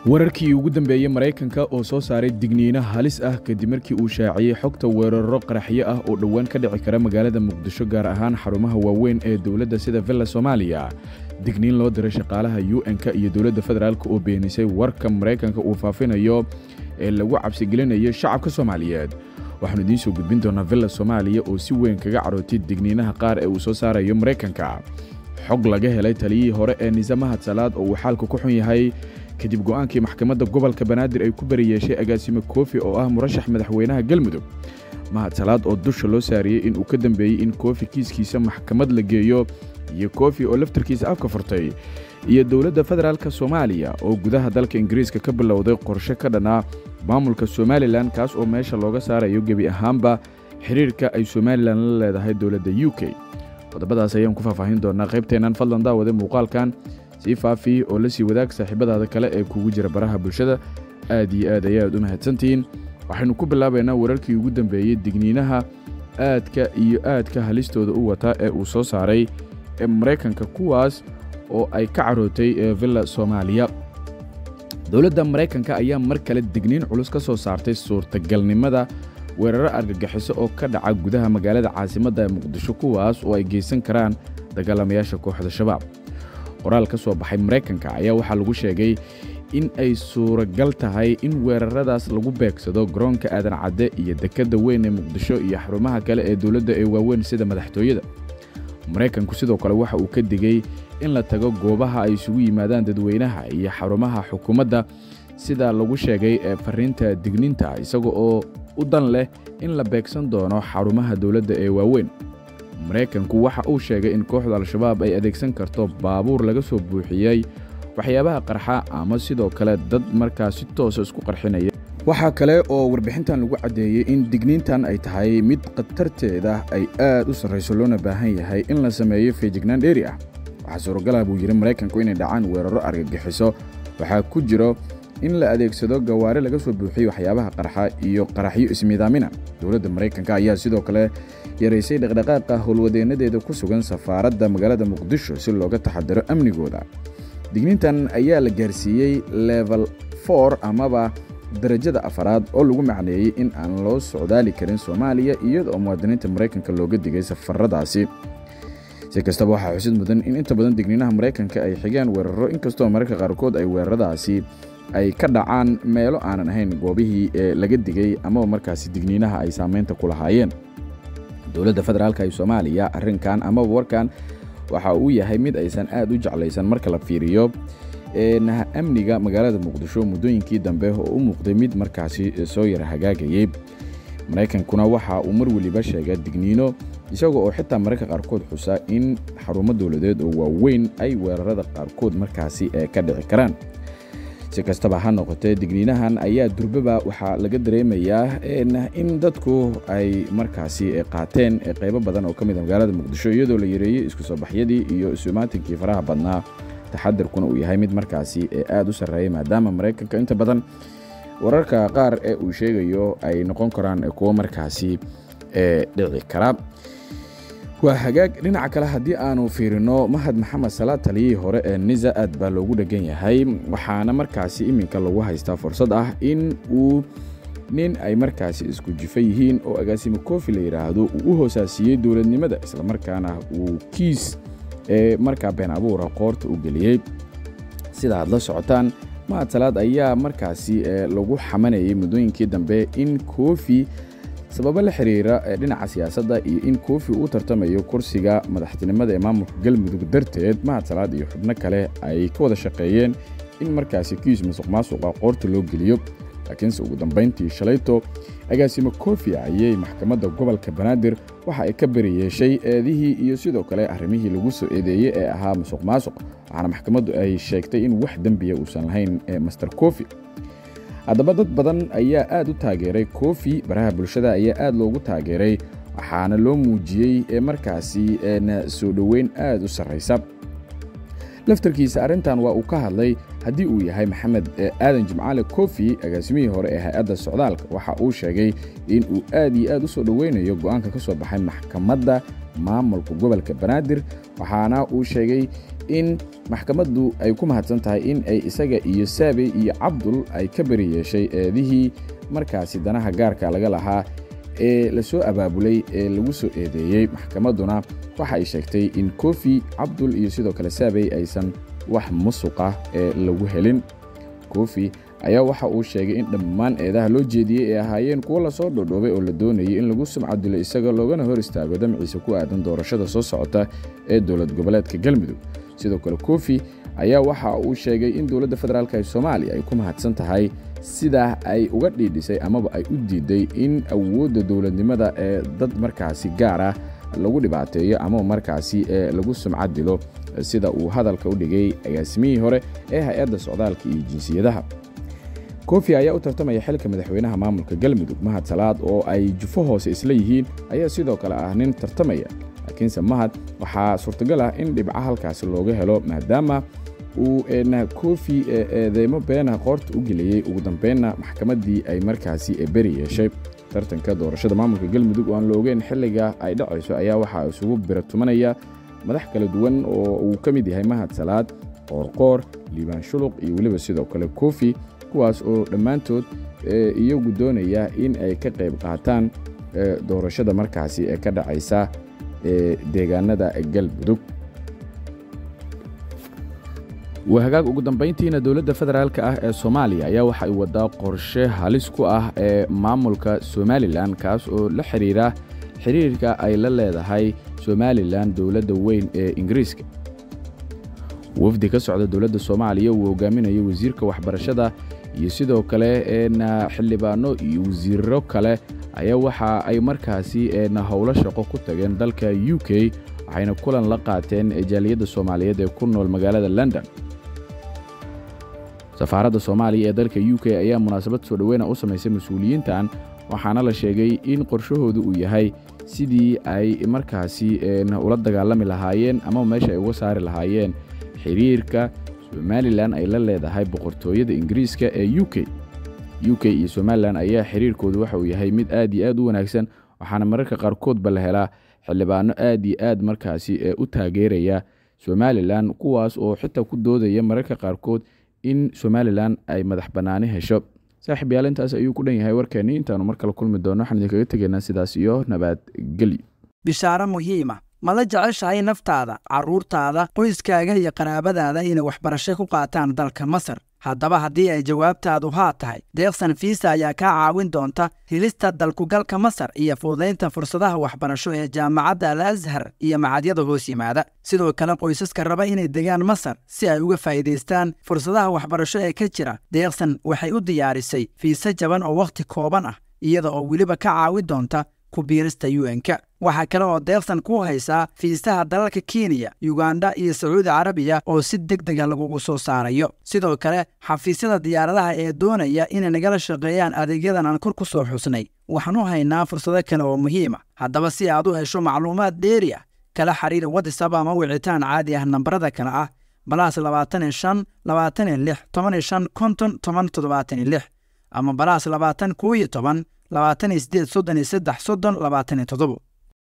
wararkii ugu dambeeyey maraykanka oo soo saaray digniino halis ah kadib markii uu shaaciyey xogta weeraro qaraxyo ah oo dhowaan ka dhici kara magaalada muqdisho gaar ahaan xarumaha waaweyn ee dowladda sida villa soomaaliya digniin loo diray shaqaalaha u n-ka iyo dowladda federaalk oo beenisay warka maraykanka uu faafinayo ee lagu cabsigelinayo shacabka soomaaliyeed waxaanu idiin soo gudbin doonaa villa soomaaliya oo si weyn kaga carootay digniinaha qaar ee uu soo saarayo maraykanka xog laga helay taliyihii hore ee niisamaha salaad oo uu xaalku ku xun yahay kadib go'aankii maxkamadda gobolka banaadir ay ku bari yeeshay agaasime koofi oo ah murashax madaxweynaha galmudug mahad salaad oo dusha loo saariyey in uu ka dambeeyey in koofi kiiskiisa maxkamad la geeyo iyo koofi oo laftarkiisa afka furtay iyo dowladda federaalk soomaaliya oo gudaha dalka ingiriiska ka bilowday qorshe ka dhanaa maamulka somalilan kaas oo meesha looga saarayo gebi ahaanba xiriirka ay somalilan la leedahay dowladda u k qodobadaas ayaan ku faahfaahin doonaa qaybteennan fadlan daawade muuqaalkan sii faafi oo la sii wadaag saaxiibadaada kale ee kugu jira baraha bulshada aad iyo aad ayaad u mahadsantihiin waxaynu ku bilaabaynaa wararkii ugu dambeeyey digniinaha aadka iyo aadka halistooda u wata ee uu soo saaray ee maraykanka kuwaas oo ay ka carootay ee villa soomaaliya dowladda maraykanka ayaa mar kale digniin culus ka soo saartay suurtagalnimada weeraro argagixiso oo ka dhaca gudaha magaalada caasimadda ee muqdisho kuwaas oo ay geysan karaan dagaalamayaasha kooxda shabaab qoraal ka soo baxay maraykanka ayaa waxaa lagu sheegay in ay suuragal tahay in weeraradaas lagu beegsado garoonka aadan cadde iyo dekedda weyn ee muqdisho iyo xarumaha kale ee dowladda ee waaweyn sida madaxtooyada maraykanku sidoo kale waxa uu ka digey in la tago goobaha ay isugu yimaadaan dadweynaha iyo xarumaha xukuumadda sida lagu sheegay ee fariinta digniinta isaga oo u dan leh in la beegsan doono xarumaha dowladda ee waaweyn maraykanku waxa uu sheegay in kooxda al-shabaab ay adeegsan karto baabuur laga soo buuxiyey waxyaabaha qarxa ama sidoo kale dad markaa si toosa isku qarxinaya waxaa kale oo warbixintan lagu caddeeyey in digniintan ay tahay mid khatarteeda ay aad u sarrayso loona baahan yahay in la sameeyo feejignaan dheeri ah waxaa suuragala buu yidhi maraykanku inay dhacaan weeraro argagixiso waxaa ku jiro in la adeegsado gawaari laga soo buuxiyey waxyaabaha qarxa iyo qaraxyo ismiidaamina dowladda maraykanka ayaa sidoo kale yaraysay dhaqdhaqaaqa howlwadeennadeeda ku sugan safaaradda magaalada muqdisho si looga taxadaro amnigooda digniintan ayaa la gaarsiiyey level for amaba darajada afaraad oo lagu macneeyey in aan loo socdaali karin soomaaliya iyadoo muwaadiniinta maraykanka looga digay safaradaasi si kastaba waxaa xusid mudan in inta badan digniinaha maraykanka ay xigaan weeraro inkastoo mararka qaarkood ay weeraradaasi ay ka dhacaan meelo aanan ahayn goobihii ee laga digay amaba markaasi digniinaha ay saamaynta ku lahaayeen dowladda federaalk ee soomaaliya arrinkan amaba warkan waxa uu yahay mid aysan aad u jeclaysan marka la fiiriyo amniga magaalada muqdisho muddooyinkii dambe oo u muuqday mid markaasi soo yara hagaagayey maraykankuna waxa uu mar weliba sheega digniino isaga oo xitaa mararka qaarkood xusa in xarumo dowladeed oo waaweyn ay weerarada qaarkood markaasi ka dhici karaan si kastaba ha noqotee digniinahan ayaa durbaba waxaa laga dareemayaa in dadku ay markaasi qaateen qaybo badan oo ka mid a magaalada muqdisho iyadoo la yareeyey isku soo baxyadii iyo isumaatinkii faraha badnaa taxadarkuna uu yahay mid markaasi aad u sarreeya maadaama maraykanka inta badan wararka qaar ee uu sheegayo ay noqon karaan kuwo markaasi dhici kara waa hagaag dhinaca kale haddii aanu fiirino mahad maxamed salaad taliyihii hore ee nisa aad baa loogu dhegan yahay waxaana markaasi iminka lagu haystaa fursad ah in uu nin ay markaasi isku jifa yihiin oo agaasimo koofi la yidhaahdo uu u hoosaasiyey dowladnimada islamarkaana uu kiis ee markaa been abuura qoorta u geliyey sida aad la socotaan mahad salaad ayaa markaasi lagu xamanayay muddooyinkii dambe in koofi sababo la xiriira dhinaca siyaasadda iyo in koofi uu tartamayo kursiga madaxtinimada ee maamulka galmudug darteed mahad salaad iyo xubno kale ay ka wada shaqeeyeen in markaasi kiis masuq maasuqa qoorta loo geliyo laakiinse ugu dambayntii shalayto agaasimo koofi ayay maxkamadda gobolka banaadir waxa ay ka beri yeeshay eedihii iyo sidoo kale arrimihii lagu soo eedeeyey ee ahaa masuq maasuq waxaana maxkamaddu ay sheegtay in wax dembiya uusan lahayn master koofi haddaba dad badan ayaa aad u taageeray koofi baraha bulshada ayaa aad loogu taageeray waxaana loo muujiyey ee markaasi soo dhoweyn aad u sarraysa laftarkiisa arrintan waa uu ka hadlay haddii uu yahay maxamed aadan jimcaale kofi agaasimihii hore ee hay-adda socdaalka waxa uu sheegay in uu aad iyo aad u soo dhoweynayo go'aanka ka soo baxay maxkamadda maamulka gobolka banaadir waxaana uu sheegay in maxkamaddu ay ku mahadsan tahay in ay isaga iyo saabey iyo cabdul ay ka beri yeeshay eedihii markaasi danaha gaarka laga lahaa ee la soo abaabulay ee lagu soo eedeeyey maxkamadduna waxa ay sheegtay in kofi cabdul iyo sidoo kale saabey aysan wax musuqah ee lagu helin kofi ayaa waxa uu sheegay in dhammaan eedaha loo jeediyey ay ahaayeen kuwo lasoo dhodhoobay oo la doonayay in lagu sumcadilo isaga loogana hor istaago damciisa ku aadan doorashada soo socota ee dowlad goboleedka galmudug sidoo kale kofi ayaa waxa uu sheegay in dowladda federaalk ee soomaaliya ay ku mahadsan tahay sidaa ay uga dhiidhisay amaba ay u diiday in awoodda dowladnimada ee dad markaasi gaar ah lagu dhibaateeyo amaba markaasi ee lagu sumcad dilo sida uu hadalka u dhigay agaasimihii hore ee hay-adda socdaalka iyo jinsiyadaha kofi ayaa u tartamaya xilka madaxweynaha maamulka galmudug mahad salaad oo ay jufo hoose isla yihiin ayaa sidoo kale ah nin tartamaya laakiinse mahad waxaa suurtagal ah in dhibca halkaasi looga helo maadaama uu kofi eedeymo beena qoorta u geliyey ugu dambeynna maxkamaddii ay markaasi beri yeeshay tartanka doorashada maamulka galmudug oo aan la ogeyn xilliga ay dhacayso ayaa waxaa isugu biratumanaya madax kala duwan oo uu ka mid yahay mahad salaad qoorqoor liibaan shuluq iyo weliba sidoo kale kofi kuwaas oo dhammaantood iyagu doonaya in ay ka qayb qaataan doorashada markaasi ee ka dhacaysa deegaanada galmudug wahagaag ugu dambayntiina dowladda federaalk ah ee soomaaliya ayaa waxa ay wadaa qorshe halis ku ah ee maamulka somalilan kaas oo la xidhiira xiriirka ay la leedahay somalilan dowladda weyn ee ingiriiska wafdi ka socda dowladda soomaaliya uu hogaaminayo wasiirka waxbarashada iyo sidoo kale xildhibaano iyo wasiirro kale ayaa waxa ay markaasi howlo shaqo ku tageen dalka u k waxayna kulan la qaateen jaaliyadda soomaaliyeed ee ku nool magaalada london safaaradda soomaaliya ee dalka u k ayaa munaasabad soo dhoweyna u samaysay mas-uuliyiintan waxaana la sheegay in qorshahoodu uu yahay sidii ay markaasi ula dagaalami lahaayeen ama meesha ay uga saari lahaayeen xiriirka somalilan ay la leedahay boqortooyada ingiriiska ee u k u k iyo somalilan ayaa xiriirkoodu waxa uu yahay mid aad iyo aad u wanaagsan waxaana mararka qaarkoodba la helaa xildhibaano aad iyo aad markaasi ee u taageeraya somalilan kuwaas oo xitaa ku doodaya mararka qaarkood in somalilan ay madax bannaani hesho saaxiib yaal intaas ayuu ku dhan yahay warkeenni intaanu mar kale kulmi doonno waxaan idinkaga tegaynaa sidaas iyo nabadgelyo bishaaro muhiima ma la jeceshahay naftaada carruurtaada qoyskaaga iyo qaraabadaada inay waxbarasho ku qaataan dalka masar haddaba haddii ay jawaabtaadu haa tahay deeqsan fiisa ayaa kaa caawin doonta helista dalkugalka masar iyo fududaynta fursadaha waxbarasho ee jaamacadda al ashar iyo macadyada hoos yimaada sidoo kale qoysaska raba inay degaan masar si ay uga faa'iidaystaan fursadaha waxbarasho ee ka jira deeqsan waxay u diyaarisay fiise jaban oo wakhti kooban ah iyada oo weliba ka caawin doonta ku biirista un-ka waxaa kale oo deeqsan ku haysaa fiisaha dalalka kenya yuganda iyo sacuudi carabiya oo si deg dega lagugu soo saarayo sidoo kale xafiisyada diyaaradaha ee doonaya inay nagala shaqeeyaan adeegyadan aan kor ku soo xusnay waxaan u haynaa fursado kale oo muhiima haddaba si aad u hesho macluumaad dheeri ah kala xiriir watisab ama wicitaan caadi ah nambarada kale ah balaas labaatan iyo shan labaatan iyo lix toban iyo shan konton toban toddobaatan iyo lix ama balaas labaatan koo iyo toban labaatan iyo sideed soddon iyo saddex soddon labaatan iyo toddobo